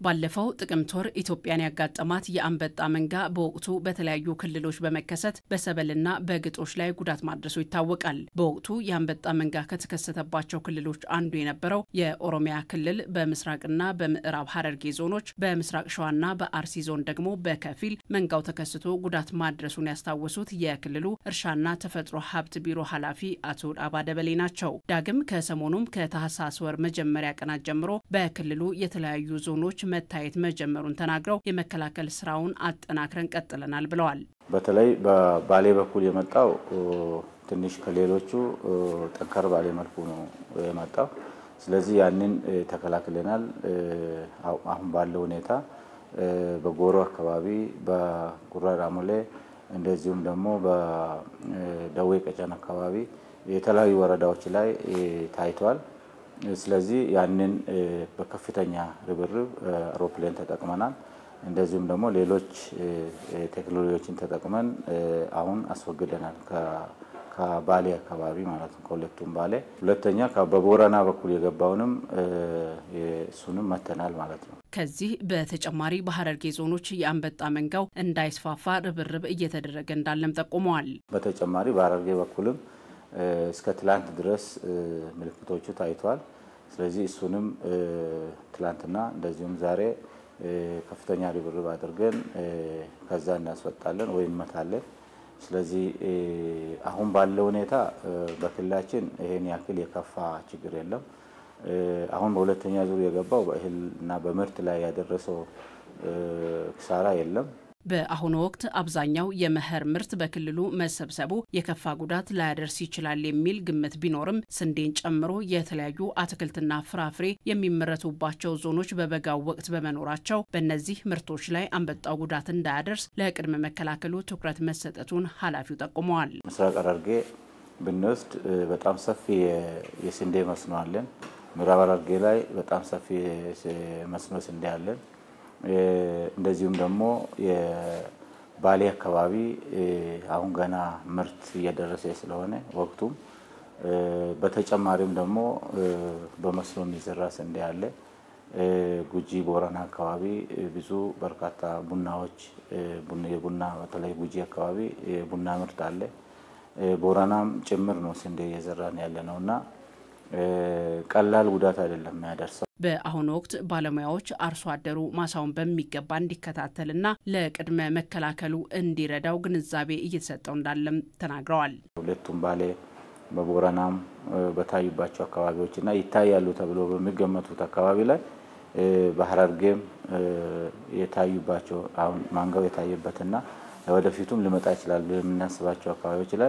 ባለፈው ጥቅምት ወር ኢትዮጵያን ያጋጠማት የአንበጣ መንጋ በወቅቱ በተለያዩ ክልሎች በመከሰት በሰብልና በግጦሽ ላይ ጉዳት ማድረሱ ይታወቃል። በወቅቱ የአንበጣ መንጋ ከተከሰተባቸው ክልሎች አንዱ የነበረው የኦሮሚያ ክልል በምስራቅና በምዕራብ ሐረርጌ ዞኖች፣ በምስራቅ ሸዋና በአርሲ ዞን ደግሞ በከፊል መንጋው ተከስቶ ጉዳት ማድረሱን ያስታወሱት የክልሉ እርሻና ተፈጥሮ ሀብት ቢሮ ኃላፊ አቶ ዳባ ደበሌ ናቸው። ዳግም ከሰሞኑም ከታህሳስ ወር መጀመሪያ ቀናት ጀምሮ በክልሉ የተለያዩ ዞኖች መታየት መጀመሩን ተናግረው የመከላከል ስራውን አጠናክረን ቀጥለናል ብለዋል። በተለይ በባሌ በኩል የመጣው ትንሽ ከሌሎቹ ጠንከር ባሌ መልኩ ነው የመጣው። ስለዚህ ያንን ተከላክለናል። አሁን ባለው ሁኔታ በጎሮ አካባቢ፣ በጉራ ራሞሌ እንደዚሁም ደግሞ በደዌ ቀጨን አካባቢ የተለያዩ ወረዳዎች ላይ ታይቷል። ስለዚህ ያንን በከፍተኛ ርብርብ አውሮፕላን ተጠቅመናል። እንደዚሁም ደግሞ ሌሎች ቴክኖሎጂዎችን ተጠቅመን አሁን አስወግደናል ከባሌ አካባቢ ማለት ነው፣ ከሁለቱም ባሌ። ሁለተኛ በቦረና በኩል የገባውንም እሱንም መተናል ማለት ነው። ከዚህ በተጨማሪ በሐረርጌ ዞኖች የአንበጣ መንጋው እንዳይስፋፋ ርብርብ እየተደረገ እንዳለም ጠቁመዋል። በተጨማሪ በሐረርጌ በኩልም እስከ ትላንት ድረስ ምልክቶቹ ታይተዋል። ስለዚህ እሱንም ትላንትና እንደዚሁም ዛሬ ከፍተኛ ርብርብ አድርገን ከዛ እናስወጣለን ወይም እንመታለን። ስለዚህ አሁን ባለው ሁኔታ በክልላችን ይሄን ያክል የከፋ ችግር የለም። አሁን በሁለተኛ ዙር የገባው በእህል እና በምርት ላይ ያደረሰው ክሳራ የለም። በአሁኑ ወቅት አብዛኛው የመኸር ምርት በክልሉ መሰብሰቡ የከፋ ጉዳት ላያደርስ ይችላል የሚል ግምት ቢኖርም ስንዴን ጨምሮ የተለያዩ አትክልትና ፍራፍሬ የሚመረቱባቸው ዞኖች በበጋው ወቅት በመኖራቸው በእነዚህ ምርቶች ላይ አንበጣው ጉዳት እንዳያደርስ ለቅድመ መከላከሉ ትኩረት መሰጠቱን ኃላፊው ጠቁመዋል። ምስራቅ ሐረርጌ ብንወስድ በጣም ሰፊ የስንዴ መስኖ አለን። ምዕራብ ሐረርጌ ላይ በጣም ሰፊ መስኖ ስንዴ አለን። እንደዚሁም ደግሞ የባሌ አካባቢ አሁን ገና ምርት እየደረሰ ስለሆነ ወቅቱም በተጨማሪም ደግሞ በመስኖ የሚዘራ ስንዴ አለ። ጉጂ ቦረና አካባቢ ብዙ በርካታ ቡናዎች የቡና በተለይ ጉጂ አካባቢ የቡና ምርት አለ። ቦረናም ጭምር ነው ስንዴ እየዘራን ያለ ነው እና ቀላል ጉዳት አይደለም የሚያደርሰው። በአሁኑ ወቅት ባለሙያዎች አርሶ አደሩ ማሳውን በሚገባ እንዲከታተልና ለቅድመ መከላከሉ እንዲረዳው ግንዛቤ እየተሰጠው እንዳለም ተናግረዋል። ሁለቱም ባሌ በቦረናም በታዩባቸው አካባቢዎች እና ይታያሉ ተብሎ በሚገመቱት አካባቢ ላይ በሐረርጌም የታዩባቸው አሁን ማንጋው የታየበትና ወደፊቱም ሊመጣ ይችላሉ የምናስባቸው አካባቢዎች ላይ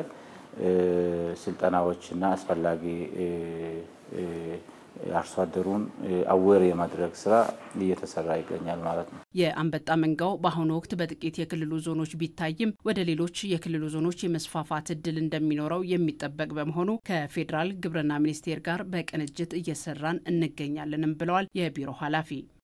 ስልጠናዎች እና አስፈላጊ አርሶ አደሩን አዌር የማድረግ ስራ እየተሰራ ይገኛል ማለት ነው። የአንበጣ መንጋው በአሁኑ ወቅት በጥቂት የክልሉ ዞኖች ቢታይም ወደ ሌሎች የክልሉ ዞኖች የመስፋፋት እድል እንደሚኖረው የሚጠበቅ በመሆኑ ከፌዴራል ግብርና ሚኒስቴር ጋር በቅንጅት እየሰራን እንገኛለንም ብለዋል የቢሮ ኃላፊ።